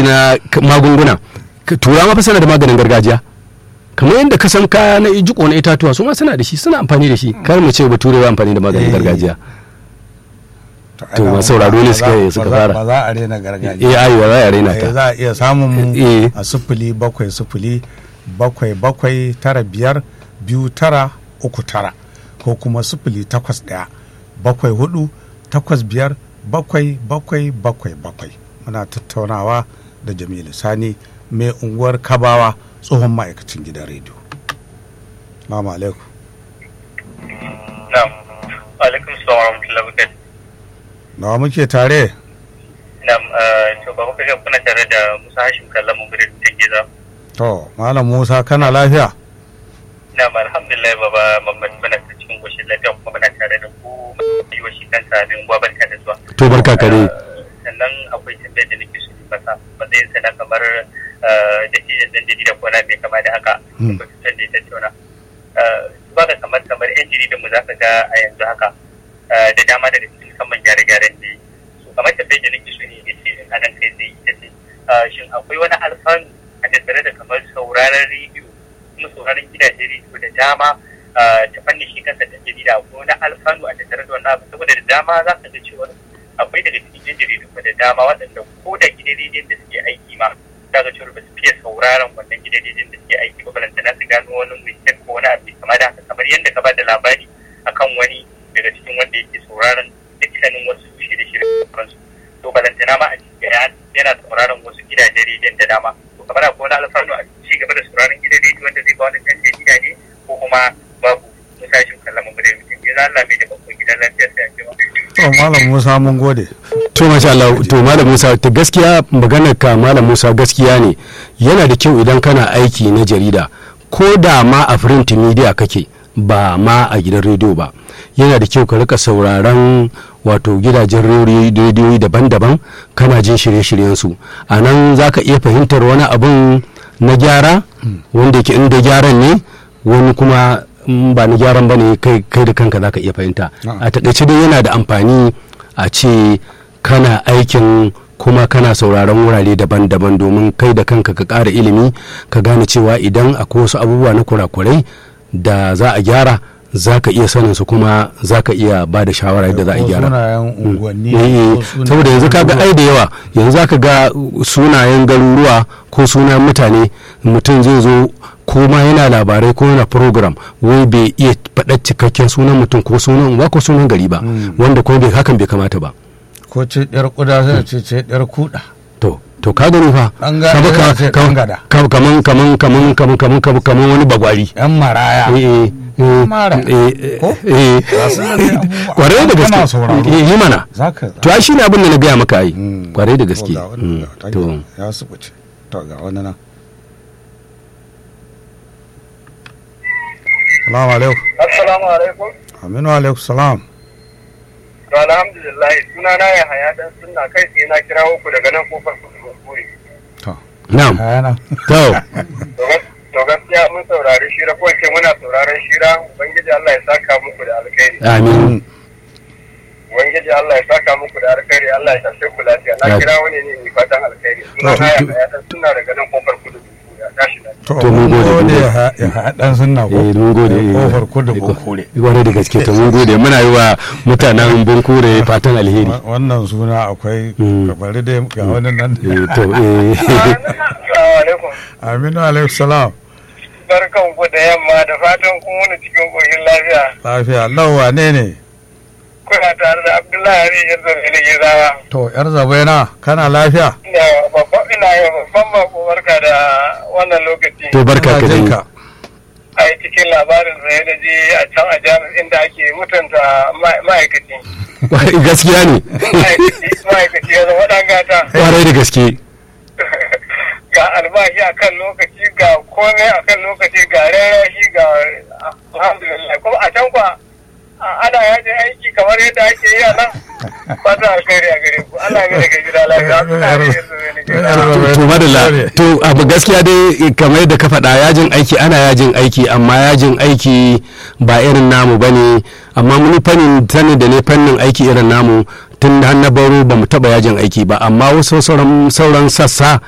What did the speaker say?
na k- magunguna K- turawa fa suna da maganin gargajiya kamar yadda ka san kaya na jiko na itatuwa su ma suna da shi suna amfani da shi kar mu ce bature ba amfani da maganin Eh. gargajiya ai To, ba- masu sauraro ne ba suka- za- suka ba za- fara. ba za a rena gargajiya eh ayi za a raina Eh, ta za a iya samun mu Eh. a sifili bakwai sifili bakwai bakwai tara biyar biyu tara uku tara ko kuma sifili takwas ɗaya bakwai hudu takwas biyar bakwai bakwai bakwai bakwai muna tattaunawa da jamilu sani mai unguwar kabawa tsohon ma'aikacin gidan rediyo Salamu alaikum Na'am. Alaikum salam wa rahmatullahi wa barakatuh. nawa muke tare Na'am, eh, to ba kuka ga kuna tare da Musa Hashim Kallamu Birin ta Giza. to malam musa kana lafiya Na'am, alhamdulillah baba Muhammad muna ta cikin goshin lafiya kuma muna tare da ku yi wa shi kansa abin gwa barka da zuwa. to barka kare Eh, Sannan akwai tambayar da nake so in masa matsayin sa na kamar eh, da shi dan jarida ko na bai kama da haka. Hmm. Ko da ya tattauna. Eh, Ba da kamar kamar yan jaridan mu za ka ga a yanzu haka eh, da dama daga cikin musamman gyare-gyaren da yi. So kamar tambayar da nake so ne ya ce a nan kai zai ita ce eh, shin akwai wani alfanu a tattare da kamar sauraron rediyo kuma sauraron gidajen rediyo da dama eh, ta fannin shi kansa da jarida ko na alfanu a tattare da wannan abu saboda da dama za ka ga cewa akwai daga cikin yan jaridu da dama waɗanda ko da gidan rediyon da suke aiki ma za ga cewa ba su fiye sauraron wannan gidan rediyon da suke aiki ba balantana su gano wani mistake ko wani abu kama da haka kamar yadda ka ba da labari akan wani daga cikin wanda yake sauraron dukkanin wasu shirye-shirye su to balantana ma a cikin ya- yana sauraron wasu gidajen rediyon da dama to kamar akwai wani alfanu a ci gaba da sauraron gidan rediyo wanda zai ba wani ɗan jarida ne ko kuma babu musashin kallon mu da mutum ya Allah mai da babban gidan lafiya sai a ce to malam musa mun gode to masha Allah to malam Musa ta gaskiya maganar ka malam Musa gaskiya ne yana da kyau idan kana aiki na jarida ko da ma a print media kake ba ma a gidan rediyo ba yana da kyau ka rika sauraron wato gidajen rediyoyi daban-daban kana jin shirye-shiryen su a nan za ka iya fahimtar wani abun na gyara wanda yake inda gyaran ne wani kuma in ba na gyaran ba ne kai kai da kanka za ka iya fahimta Na'am. a takaice dai yana da amfani a ce kana aikin kuma kana sauraron wurare daban-daban domin kai da kanka ka ƙara ilimi ka gane cewa idan akwai wasu abubuwa na kurakurai da za a gyara za ka iya sanin su kuma za ka iya ba da shawara yadda za a Ko gyara sunayen unguwanni Eh, ko sunayen saboda yanzu kaga garuruwa. ai da yawa yanzu zaka ga sunayen garuruwa ko sunayen mutane mutum zai zo ko ma yana labarai ko yana program wai bai iya faɗa cikakken sunan mutum ko sunan uwa ko sunan gari ba wanda kuma bai hakan bai kamata ba ko ce ɗyar kuda sai ce ce ɗyar kuɗa to to ka gani fa Ɗan gada Kaba ka- yana ce ka- ɗan gada. ka- kaman kaman kaman kaman kaman kaman kaman wani bagwari yan maraya eh eh eh, Mara. eh, Ko? eh Ga su nan dai abubuwa. kwarai da Kana gaske sauraro. eh yi mana zaka to ai shine abin da na gaya maka ai Mm. kwarai da To, gaske ga wani Mm, da- to ya subuce to ga wani nan salamu alaikum Assalamu alaikum. aminu alaikum salam To alhamdulillah suna na ya haya dan sunna kai sai na kirawo ku daga nan kofar kudu kure. to na'am kayana to To gaskiya mun saurari shira ko ce muna sauraron shira ubangiji Allah ya saka muku da alkhairi. amin Ubangiji Allah ya saka muku da alkhairi Allah ya tashe ku lafiya. Ya- Na kirawo ne ne mai fatan alkhairi. Suna na ya haya dan sunna daga nan kofar kudu kure. Tashi lafiya. to To, mun mun gode, mun gode gode. ya ha- ya haɗan sunna ko eh mun gode eh. kofar kudu bukure wani da gaske to mun gode muna yi wa mutanen bunkure fatan alheri Wa- wannan suna akwai Mm. bari dai ga wani nan eh to eh Assalamu alaikum. aminu alaikum salam Barkan ku da yamma da fatan kun wani cikin koshin lafiya. lafiya lau wane ne Kuna tare da Abdullahi Hari yanzu ne Gizawa. to yar zabaina kana lafiya Ina babban ina yi babban bako barka da wannan lokaci. to barka Ina ka jin dai ka. a cikin labarin sai na je a can a jami'in inda ake mutunta ma- ma'aikaci. gaskiya ne Ma'aikaci ma'aikaci ya zama ɗan gata. kwarai da gaske Ga albashi a kan lokaci ga komai a kan lokaci ga rarashi ga alhamdulillah kuma a can kwa a- ana yajin aiki kamar yadda ake yi a nan. Fata alkhairi a gare ku. Allah ya mai da gida lafiya. Allah ya mai da gida lafiya. to madalla to abu gaskiya dai kamar yadda ka faɗa yajin aiki ana yajin aiki amma yajin aiki ba irin namu bane amma muni fannin sani da ne fannin aiki irin namu tun da har na baro ba mu taɓa yajin aiki ba amma wasu sauran sauran sassa